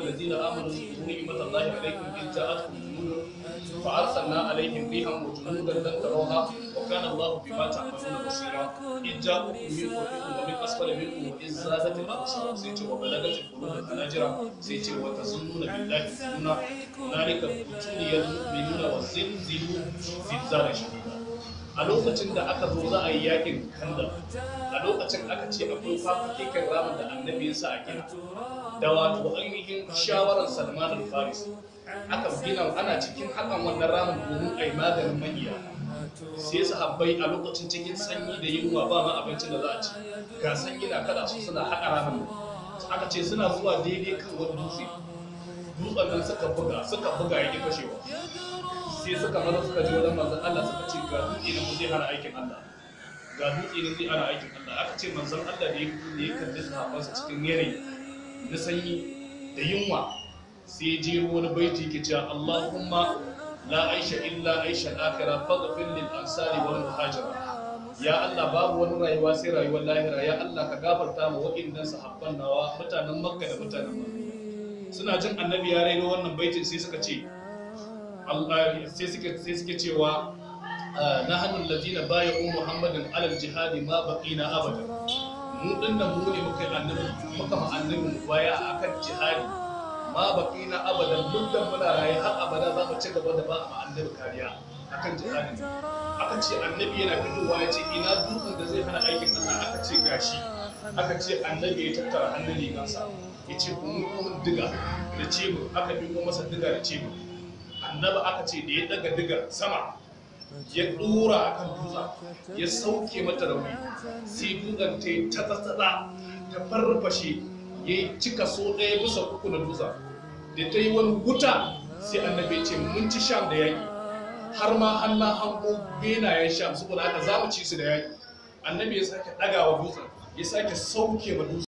الذين آمنوا اذكروا نعمة الله عليكم إذ جاءتكم جنود فأرسلنا عليهم ريحا وجنودا لم تروها وكان الله بما تعملون بصيرا إذ جاءكم من فوقكم ومن أسفل منكم وإذ زادت الأبصار سيتي وبلغت القلوب الحناجر سيتي وتظنون بالله الظنون هنالك ابتلي المؤمنون وزلزلوا زلزالا شديدا a lokacin da aka zo za a yi yakin kandar a lokacin aka ce akwai fafakekin ramin da annabi ya sa a gina da wato ainihin shawarar salman al-faris aka gina ana cikin hakan wannan ramin domin a yi maganin magiya sai sahabbai a lokacin cikin sanyi da yunwa ba ma abincin da za a ci ga sanyi na kada su suna haƙa ramin aka ce suna zuwa daidai kan wani dutse dutsen nan suka buga suka buga ya ƙi fashewa sai suka maza suka je wajen manzon Allah suka ce ga dutse ne mu zai hana aikin Allah ga dutse ne zai hana aikin Allah aka ce manzon Allah da ya da ya kalli sahabbansa cikin yanayi na sanyi da yunwa sai ya je wani baiti yake cewa Allahumma la aisha illa aisha al-akhirah faghfir lil ansari wal muhajira ya Allah babu wani rayuwa sai rayuwar lahira ya Allah ka gafarta ma waɗannan sahabban nawa mutanen Makka da mutanen Madina suna jin annabi ya raino wannan baitin sai suka ce Allah sai suke sai suke cewa nahnu alladhina bay'u muhammadin alal jihadi ma baqina abada mu dinnan mu ne muka yi annabi muka ma annabi baya akan jihadi ma baqina abada muddan muna raye har abada za mu ci gaba da ba ma annabi kariya akan jihadi aka ce annabi yana fitowa ya ce ina dutsen da zai hana aikin Allah aka ce gashi aka ce annabi ya tattara hannun rigansa ya ce kun mun diga da ce aka dingo masa diga da ce annabi aka ce da ya daga digar sama ya dora a kan dutsen ya sauke mata rauni sai dutsen ta yi ta tsatsatsa ta farfashe ya yi cika so ɗaya bisa uku na dutsen da ta yi wani wuta sai annabi ya ce mun ci sham da yaƙi har ma an na hango benayen sham saboda haka za mu ci su da yaƙi annabi ya sake ɗagawa dutsen ya sake sauke ma dutsen